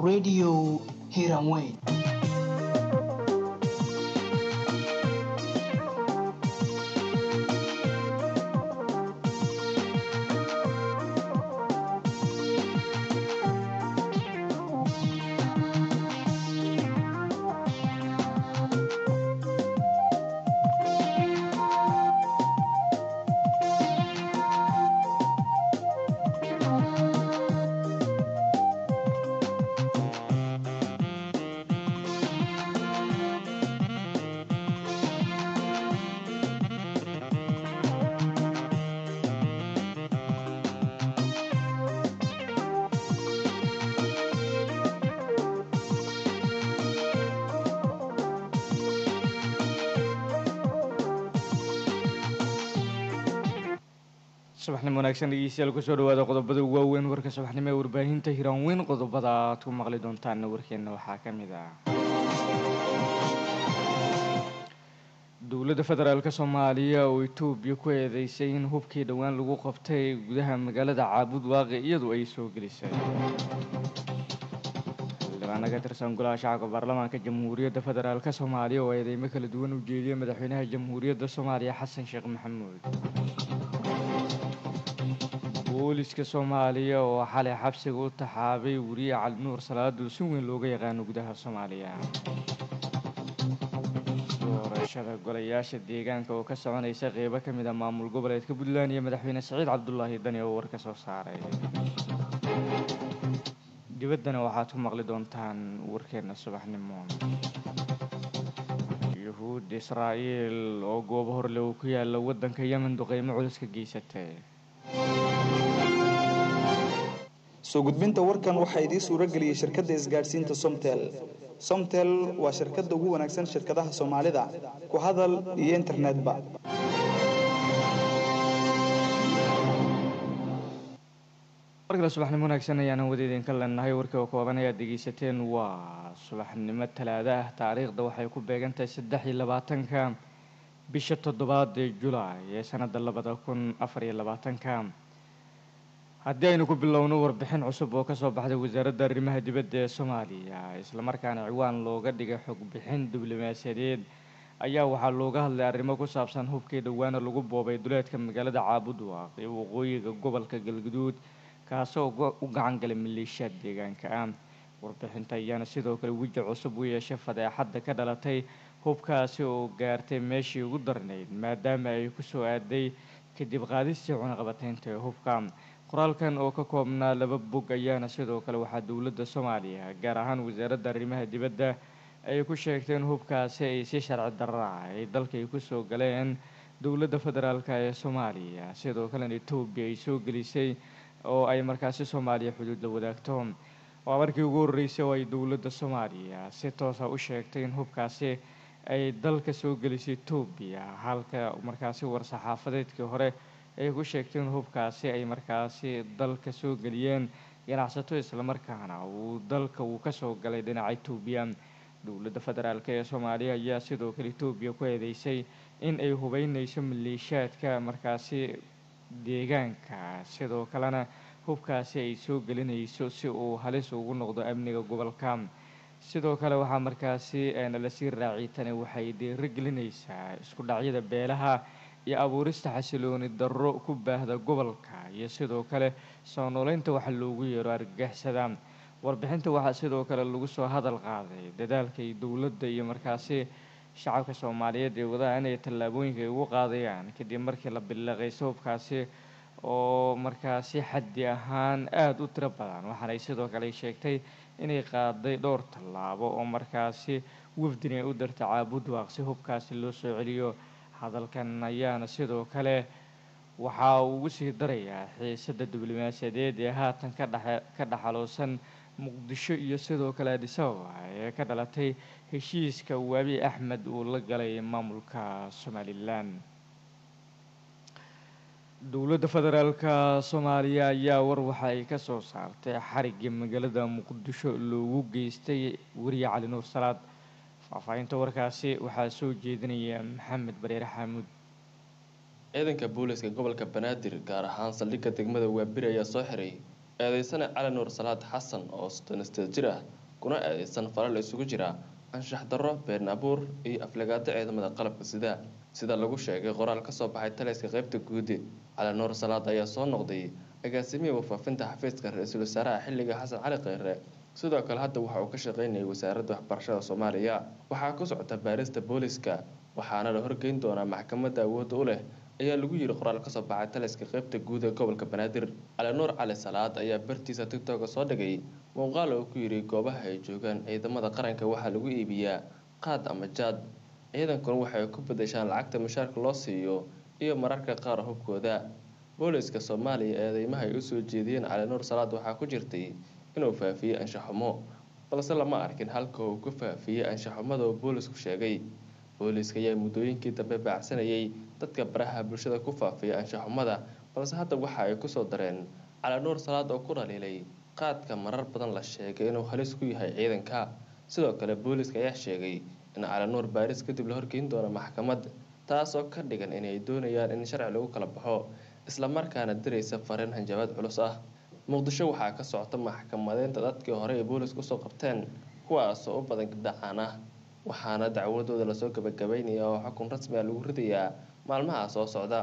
radio hiranweyn subaxnimo wanaagsan dhegeystayaal kusoo dhawaada qodobada waaweyn warka subaxnimo ee warbaahinta hiraanweyn qodobada aad ku maqli doontaanna warkeenna waxaa ka mid ah dowladda federaalk soomaaliya oo etoobiya ku eedeysay in hubkii dhowaan lagu qabtay gudaha magaalada caabud waaqi iyadu ay soo gelisay xildhibaana ka tirsan golaha shacabka baarlamaanka jamhuuriyadda federaalk soomaaliya oo eedeymo kala duwan u jeediyay madaxweynaha jamhuuriyadda soomaaliya xasan sheekh maxamuud booliska soomaaliya oo xalay xabsiga u taxaabay weriye cali nuur salaadu si weyn looga yaqaano gudaha soomaaliya doorashada golayaasha deegaanka oo ka soconaysa qeybo ka mid a maamul goboleedka puntland iyo madaxweyne saciid cabdulaahi dani oo war ka soo saaray dibaddana waxaad ku maqli doontaan warkeenna subaxnimo yuhuud israa'iil oo goobo horle uu ku yaala waddanka yemen duqeymo culus ka geysatay soo gudbinta warkan waxaa idiin suuro geliyey shirkadda isgaadhsiinta somtel somtel waa shirkadda ugu wanaagsan shirkadaha soomaalida ku hadal iyo internetba markale subaxnimo wanaagsan ayaana wada idinka leenahay warkii oo kooban ayaad dhegeysateen waa subaxnimo talaada ah taariikhda waxay ku beegantahay saddex iyo labaatanka bisha toddobaad ee julaay ee sanadda labada kun afar iyo labaatanka haddii aynu ku bilowno warbixin cusub oo kasoo baxday wasaaradda arrimaha dibadda ee soomaaliya islamarkaana ciwaan looga dhigay xogbixin diblomaasiyadeed ayaa waxaa looga hadlay arrimo ku saabsan hubkii dhowaana lagu boobay duleedka magaalada caabud waaq ee waqooyiga gobolka galguduud kaasoo u gacan galay maleeshiyaad deegaanka ah warbixinta ayaana sidoo kale weji cusub u yeeshay fadeexadda ka dhalatay hubkaasi oo gaartay meeshii ugu darnayd maadaama ay kusoo aaday kadib qaadistii cunaqabateynta ee hubka qoraalkan oo ka koobnaa laba bog ayaana sidoo kale waxaa dowladda soomaaliya gaar ahaan wasaaradda arrimaha dibadda ay ku sheegteen hubkaasi ay si sharci darra ay dalka ay kusoo galeen dowladda federaalk ee soomaaliya sidoo kalena etoobiya ay soo gelisay oo ay markaasi soomaaliya xuduud la wadaagto waa markii ugu horreysay oo ay dowladda soomaaliya si toosa u sheegtay in hubkaasi ay dalka soo gelisay etoobiya halka markaasi war-saxaafadeedkii hore ay ku sheegteen hubkaasi ay markaasi dalka soo geliyeen ganacsato islamarkaana uu dalka uu kasoo galay dhinaca etoobiya dowladda federaalk ee soomaaliya ayaa sidoo kale etoobiya ku eedeysay in ay hubeyneyso maleeshiyaadka markaasi deegaanka sidoo kalena hubkaasi ay soo gelinayso si uu halis ugu noqdo amniga gobolka sidoo kale waxaa markaasi lasii raaciyay tani waxay dhiiro gelinaysaa isku dhacyada beelaha iyo abuurista xasilooni darro ku baahda gobolka iyo sidoo kale soo nooleynta waxa loogu yeero argagixisada warbixinta waxaa sidoo kale lagu soo hadal qaaday dadaalkay dowladda iyo markaasi shacabka soomaaliyeed ee wadaha inay tallaabooyinka ay ugu qaadayaan kadib markii la biliqayso hubkaasi oo markaasi xaddi ahaan aada u tiro badan waxaanay sidoo kale sheegtay inay qaaday dhowr tallaabo oo markaasi wafdin ay u dartay caabud waaq si hubkaasi loo soo celiyo hadalkan ayaana sidoo kale waxaa uu ugu sii darayaa xiisadda diblomaasiyadeed ee haatan kadhe ka dhexaloosan muqdisho iyo sidoo kale adisababa ee ka dhalatay heshiiska waabi axmed uu la galay maamulka somalilan dowladda federaalka soomaaliya ayaa war waxa ay ka soo saartay xarigii magaalada muqdisho loogu geystay weriye cali nuur salaad faahfaahinta warkaasi waxaa soo jeedinaya maxamed bareere xaamuud ciidanka booliska gobolka banaadir gaar ahaan saldhigga degmada waabiri ayaa soo xiray eedeysana cali nuur salaad xasan oo soddonisteed jir ah kuna eedeysan falal isugu jira anshax darro been abuur iyo aflagaado ciidamada qalabka sida sida lagu sheegay qoraal kasoo baxay taliska qeybta guudi cali nuur salaad ayaa soo noqday agaasimihii wafaafinta xafiiska ra-iisul wasaaraha xilliga xasan cali kheyre sidoo kale hadda waxa uu ka shaqeynayay wasaaradda waxbarashada soomaaliya waxaa ku socota baarista booliska waxaana la horgeyn doonaa maxkamadda awoodda u leh ayaa lagu yiri qoraal kasoo baxay taliska qeybta guud ee gobolka banaadir cali nuur cali salaad ayaa bartiisa tigtoga soo dhigay muuqaal oo ku yiri goobaha ay joogaan ciidamada qaranka waxaa lagu iibiyaa qaad ama jaad ciidankuna waxay ku bedeshaan lacagta mushaarka loo siiyo iyo mararka qaar hubkooda booliska soomaaliya eedeymaha ay usoo jeediyeen cali nuur salaad waxaa ku jirtay inuu faafiyey anshaxumo balse lama arkin halka uu ku faafiyey anshaxumada oo boolisku sheegay booliska ayaa muddooyinkii dambe baacsanayay dadka baraha bulshada ku faafiyay anshaxumada balse hadda waxa ay kusoo dareen cali nuur salaad oo ku dhaliilay qaadka marar badan la sheegay inuu halis ku yahay ciidanka sidoo kale booliska ayaa sheegay in cali nuur baaris kadib la horgeyn doono maxkamad taasoo ka dhigan inay doonayaan in sharci lagu kala baxo islamarkaana diraysa fariin hanjabaad culus ah muqdisho waxaa ka socota maxkamadeynta dadkii hore ay boolis kusoo qabteen kuwaasoo u badan gabdhacaan ah waxaana dacwadooda lasoo gabagabeynaya oo xukun rasmi a lagu ridayaa maalmaha soo socda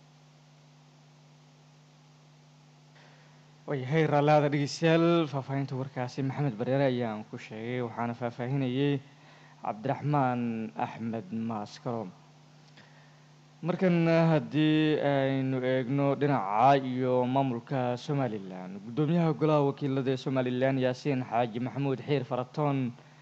waayahay raalaada dhegeystayaal faahfaahinta warkaasi maxamed bareere ayaan ku sheegay waxaana faahfaahinayay cabdiraxmaan axmed maaskaro markan haddii aynu eegno dhinaca iyo maamulka somalilan guddoomiyaha golaha wakiilada ee somalilan yaasiin xaaji maxamuud xiir faratoon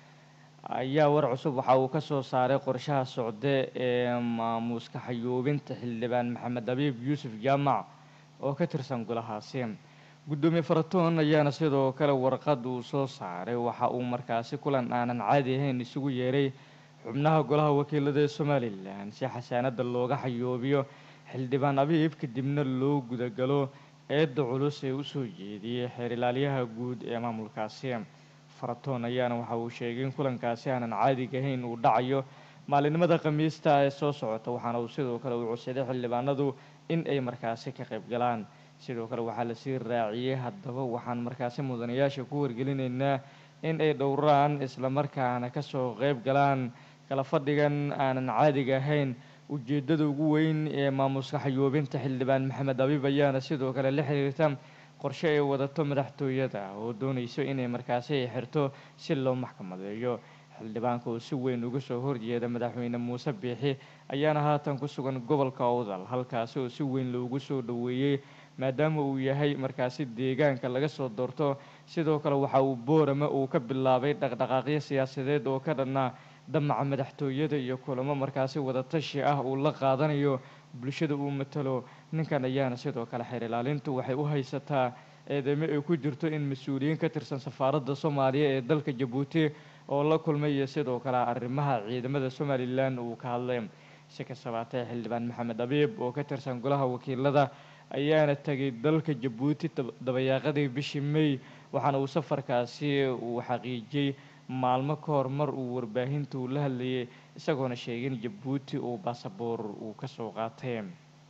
ayaa war cusub waxa uu ka soo saaray qorshaha socde ee maamuuska xayuubinta xildhibaan maxamed abiib yuusuf jaamac oo ka tirsan golahaasi guddoomiye faratoon ayaana sidoo kale warqad uu soo saaray waxa uu markaasi kulan aanan caadi ahayn isugu yeeray xubnaha golaha wakiilada ee somalilan si xasaanada looga xayoobiyo xildhibaan abiib kadibna loo gudagalo eedda culus ee usoo jeediyey xeer ilaaliyaha guud ee maamulkaasi faratoon ayaana waxa uu sheegay in kulankaasi aanan caadiga ahayn uu dhacayo maalinimada khamiista ee soo socota waxaana uu sidoo kale uu codsaday xildhibaanadu in ay markaasi ka qayb galaan sidoo kale waxaa lasii raaciyey haddaba waxaan markaasi mudanayaasha ku wargelinaynaa in ay dhowraan islamarkaana kasoo qeyb galaan kala fadhigan aanan caadiga ahayn ujeedada ugu weyn ee maamuska xayoobinta xildhibaan maxamed abiib ayaana sidoo kale la xiriirta qorshe ay wadato madaxtooyada oo doonayso inay markaasi ay xirto si loo maxkamadeeyo xildhibaanka oo si weyn uga soo horjeeda madaxweyne muuse biixi ayaana haatan ku sugan gobolka owdal halkaasi oo si weyn loogu soo dhoweeyey maadaama uu yahay markaasi deegaanka laga soo doorto sidoo kale waxa uu boorama uu ka bilaabay dhaqdhaqaaqyo siyaasadeed oo ka dhanna damaca madaxtooyada iyo kulamo markaasi wadatashi ah uu la qaadanayo bulshada uu matalo ninkan ayaana sidoo kale xeer ilaalintu waxay u haysataa eedeymo ay ku jirto in mas-uuliyiin ka tirsan safaaradda soomaaliya ee dalka jabuuti oo la kulmay iyo sidoo kale arrimaha ciidamada somalilan uu ka hadlay si kastabaatee xildhibaan maxamed abiib oo ka tirsan golaha wakiilada ayaana tegay dalka jabuuti dabayaaqadii bishii may waxaana uu safarkaasi uu xaqiijiyey maalmo ka hor mar uu warbaahinta uu la hadlayay isagoona sheegay in jabuuti uu baasaboor uu kasoo qaatay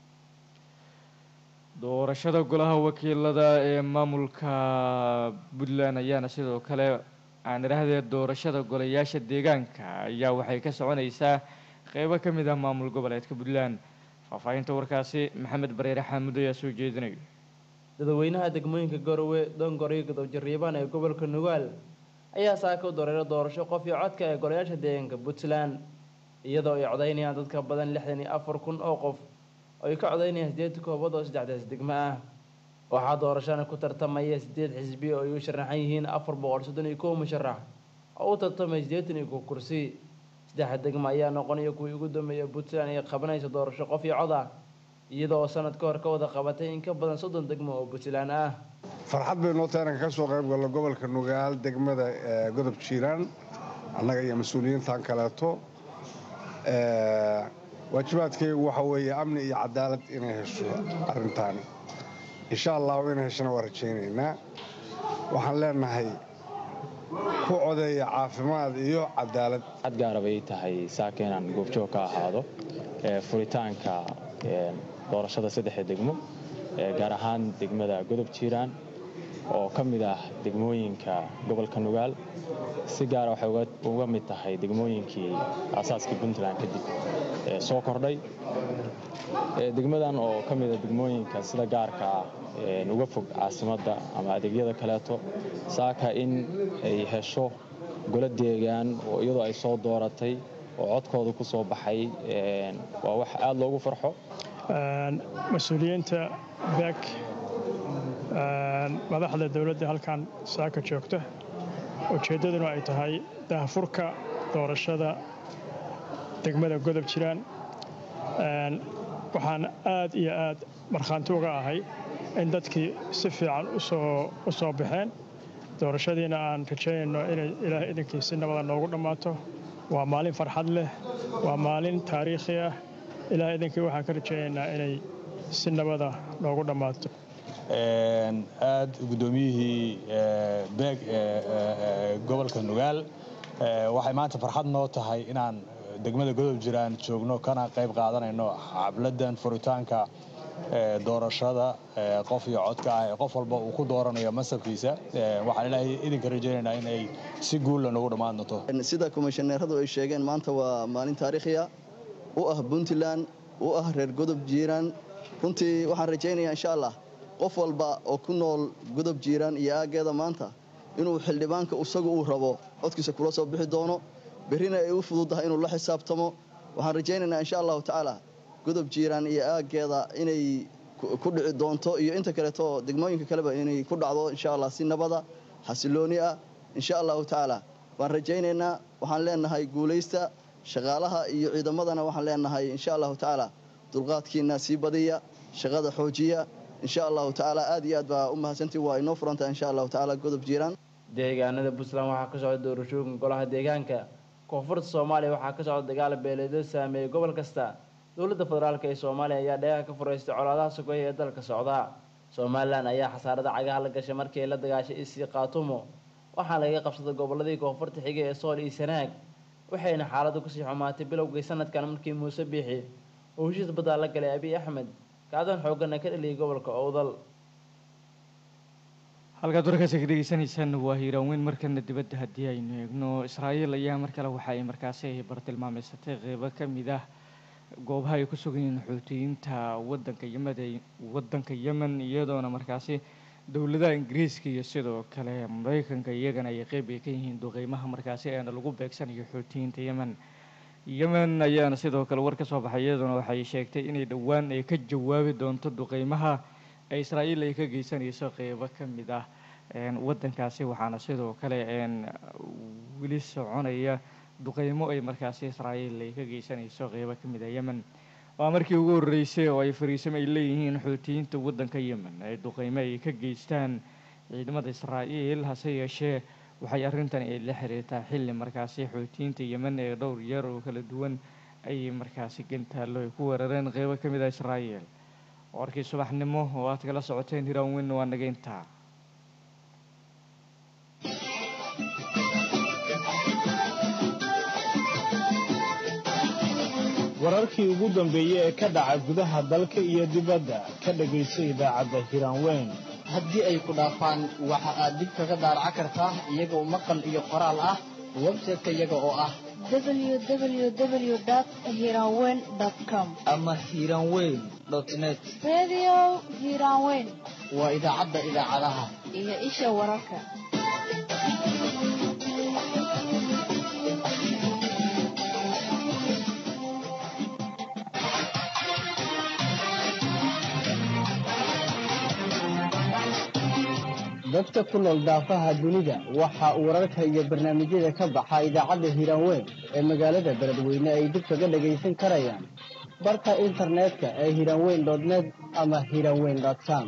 doorashada golaha wakiilada ee maamulka puntland ayaana sidoo kale aan idhaahdee doorashada golayaasha deegaanka ayaa waxay ka soconaysaa qeybo ka mid ah maamul goboleedka puntland faahfaahinta warkaasi maxamed bareere xaamuud ayaa soo jeedinayo dadweynaha degmooyinka garowe dongor iyo godobjariibaan ee gobolka nugaal ayaa saaka u dareera doorasho qof iyo codka ee golayaasha deegaanka puntland iyadoo ay codaynayaan dadka badan lixdan iyo afar kun oo qof oo ay ka codaynayaan sideed koobood oo saddexdaas degmo ah waxaa doorashana ku tartamaya sideed xisbi oo ay u sharaxan yihiin afar boqol soddon iyo kow musharax oo u tartamaya siddeetan iyo kow kursi saddexa degmo ayaa noqonaya kuwii ugu dambeeya puntland ay qabanaysa doorasho qof iyo cod ah iyada oo sanad ka hor ka wada qabatay in ka badan soddon degmo oo puntland ah farxad bay noo tahay inaan ka soo qayb galno gobolka nugaal degmada godob jiiraan annaga iyo mas-uuliyiintan kaleeto waajibaadkaygu waxa weeye amni iyo cadaalad inay hesho arrintaani insha allahu inay heshana waa rajaynaynaa waxaan leenahay ku codeeya caafimaad iyo cadaalad cad gaara bay tahay saaka inaan goobjoog ka ahaado furitaanka doorashada saddexda degmo gaar ahaan degmada godob jiiraan oo ka mid ah degmooyinka gobolka nugaal si gaara waxay uga mid tahay degmooyinkii aasaaskii puntland kadib soo kordhay degmadan oo ka mida degmooyinka sida gaarka ah uga fog caasimadda ama adeegyada kaleeto saaka in ay hesho golo deegaan oo iyadoo ay soo dooratay oo codkooda ku soo baxay waa wax aad loogu farxo mas-uuliyiinta beek madaxda dowladda halkan saaka joogta ujeeddaduna ay tahay daahfurka doorashada degmada godob jiraan waxaan aad iyo aad markhaanti uga ahay in dadkii si fiican u soo baxeen doorashadiina aan rajaynayno inay ilaah idinkii si nabada noogu dhammaato waa maalin farxad leh waa maalin taariikhi ah ilaah idinkii waxaan ka rajaynaynaa inay si nabada noogu dhammaato aad guddoomiyihii beeg gobolka nugaal waxay maanta farxad noo tahay inaan degmada godob jiraan joogno kana qayb qaadanayno xabladan furitaanka doorashada qof iyo codka ah ee qof walba uu ku dooranayo masabkiisa waxaan ilaahay idinka rajaynaynaa in ay si guulla noogu dhammaan doonto sida komishaneeradu ay sheegeen maanta waa maalin taariikhiya u ah puntland u ah reer godob jiiraan runtii waxaan rajaynayaa insha allah qof walba oo ku nool godob jiiraan iyo aaggeeda maanta inuu xildhibaanka isagu uu rabo codkiisa kula soo bixi doono berrina ay u fududahay inuu la xisaabtamo waxaan rajaynaynaa insha allahu tacaala godob jiiraan iyo aaggeeda inay ku dhici doonto iyo inta kaleeto degmooyinka kaleba inay ku dhacdo insha allah si nabada xasilooni ah insha allahu tacaala waan rajaynaynaa waxaan leenahay guulaysta shaqaalaha iyo ciidamadana waxaan leenahay insha allahu tacaala dulqaadkiina sii badiya shaqada xoojiya insha allahu tacaala aad iyo aad baa u mahadsantii waa inoo furantaha insha allahu tacaala godob jiiraan deegaanada puntland waxaa ka socda doorashooyinka golaha deegaanka koonfurta soomaaliya waxaa ka socda dagaal beeleedo saameeyey gobol kasta dowladda federaalk ee soomaaliya ayaa dheeha ka furaystay colaadaha sokeeye ee dalka socda somalilan ayaa khasaarada cagaha la gashay markii ay la dagaashay isii qaatumo waxaa lagaga qabsaday goboladii koonfurta xigay ee sool iyo sanaag waxayna xaaladdu kusii xumaatay bilowgii sanadkan markii muuse biixi uu heshiis baddaa la galay abiy axmed kacdoon xoogana ka dhaliyay gobolka owdal halkaad warkaasi ka dhegeysanaysaan waa hiiraanweyn markana dibadda haddii aynu eegno israa'iil ayaa mar kale waxa ay markaasi bartilmaameysatay qeybo ka mid ah goobaha ay ku sugan yihiin xuutiyiinta wadanka yemen wadanka yemen iyadoona markaasi dowladaha ingiriiska iyo sidoo kale mareykanka iyagana ay qeyb ay ka yihiin duqeymaha markaasi eena lagu beegsanayo xuutiyiinta yemen yemen ayaana sidoo kale war ka soo baxay iyaduna waxay sheegtay inay dhowaan ay ka jawaabi doonto duqeymaha ee israa'iil ay ka geysanayso qeybo ka mid ah wadankaasi waxaana sidoo kale weli soconaya duqeymo ay markaasi israa'iil ay ka geysanayso qeybo ka mid ah yemen waa markii ugu horreysay oo ay fariisamo ay leeyihiin xuutiyiinta waddanka yemen ay duqeymo ay ka geystaan ciidamada israa'iil hase yeeshee waxay arrintan ay la xiriirtaa xilli markaasi xuutiyiinta yemen ee dhowr jeer oo kala duwan ayay markaasi gantaallo ay ku weerareen qeybo ka mid ah israa'iil warkii subaxnimo oo aad kala socoteen hiraan weyn waa nageyntaa wararkii ugu dambeeyey ee ka dhaca gudaha dalka iyo dibadda ka dhegayso idaacadda hiraanweyn haddii ay ku dhaafaan waxa aad dib kaga daaraca kartaa iyagoo maqal iyo qoraal ah website-ka iyaga oo ah www.hiranweyn.com ama hiranweyn net Radio Hiranweyn waa idaacadda idaacadaha iyo isha wararka. dadka ku nool daafaha dunida waxa uu wararka iyo barnaamijyada ka baxa idaacadda hiiraanweyn ee magaalada beledweyne ay dib kaga dhagaysan karayaan barka internetka ee hiiraanweyn net ama hiiraanweyn com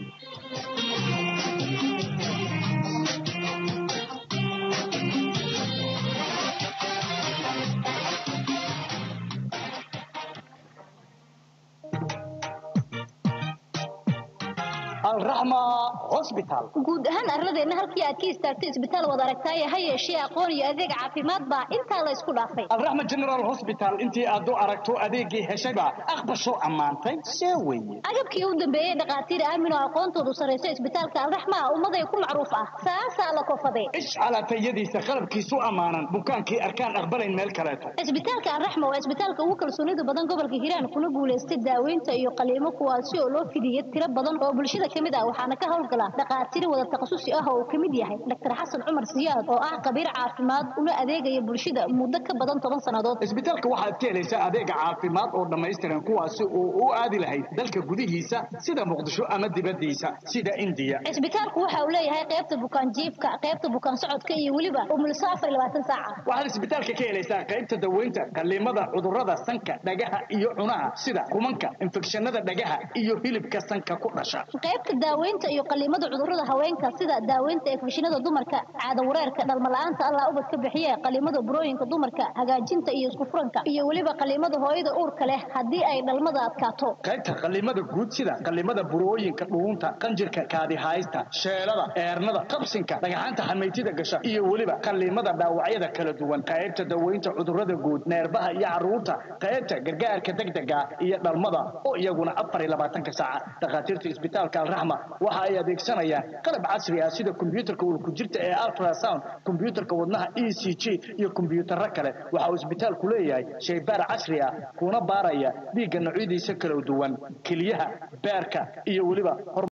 alraxma hosbital guud ahaan arladeenna halkii aad ka istaagtay isbitaal wad aragtaaye ha yeeshee aqoon iyo adeeg caafimaad baa intaa la isku dhaafay alraxma general hosbital intii aad u aragto adeegii heshayba aqbasho ammaantay see weye agabkii u dambeeyey dhakhaatiir aamin oo aqoontoodu sarraysa isbitaalka alraxma ummaday ku macruuf ah saasaa la kofaday ish calaatayadiisa qalabkiisu ammaanan bukaankii arkaan aqbalayn meel kaleeto isbitaalka alraxma waa isbitaalka ugu kalsoonida badan gobolka hiiraan kuna guulaystay daaweynta iyo qaliimo kuwaasi oo loo fidiyey tiro badan oo bulshada ka mid ah waxaana ka howlgala dhakhaatiir wada takhasusi ah oo uu ka mid yahay dr xasan cumar siyaad oo ah khabiir caafimaad una adeegaya bulshada muddo ka badan toban sannadood isbitaalka waxaad ka helaysaa adeega caafimaad oo dhammaystiran kuwaasi oo u aadi lahayd dalka gudihiisa sida muqdisho ama dibadiisa sida indiya isbitaalku waxa uu leeyahay qaybta bukaan jiifka qaybta bukaan socodka iyo weliba umulso afar iyo labaatan saaca waxaad isbitaalka ka helaysaa qaybta daweynta qaliimada cudurrada sanka dhagaha iyo cunaha sida kumanka infekshanada dhagaha iyo hilibka sanka ku dhasha qaybta daaweynta iyo qaliimada cudurrada haweenka sida daaweynta infekshanada dumarka caado wareerka dhalmala'aanta allah ubad ka bixiye qaliimada burooyinka dumarka hagaajinta iyo isku furanka iyo weliba qaliimada hooyada uurka leh haddii ay dhalmada adkaato qaybta qaliimada guud sida qaliimada burooyinka dhuunta qanjirka kaadihaysta sheelada eernada qabsinka dhagaxaanta xamaytida gasha iyo weliba qaliimada dhaawacyada kala duwan qaybta daweynta cudurrada guud neerbaha iyo caruurta qaybta gargaarka degdega iyo dhalmada oo iyaguna afar iyo labaatanka saaca dhakhaatiirta isbitaalka alraxma waxa ay adeegsanayaan qalab casri ah sida kombiyuutarka ulkujirta ee ultrasound kombiyuutarka wadnaha e c g iyo kombiyuutarro kale waxa uu isbitaalku leeyahay shaybaar casri ah kuna baaraya dhiigga noocyadiisa kala duwan keliyaha beerka iyo weliba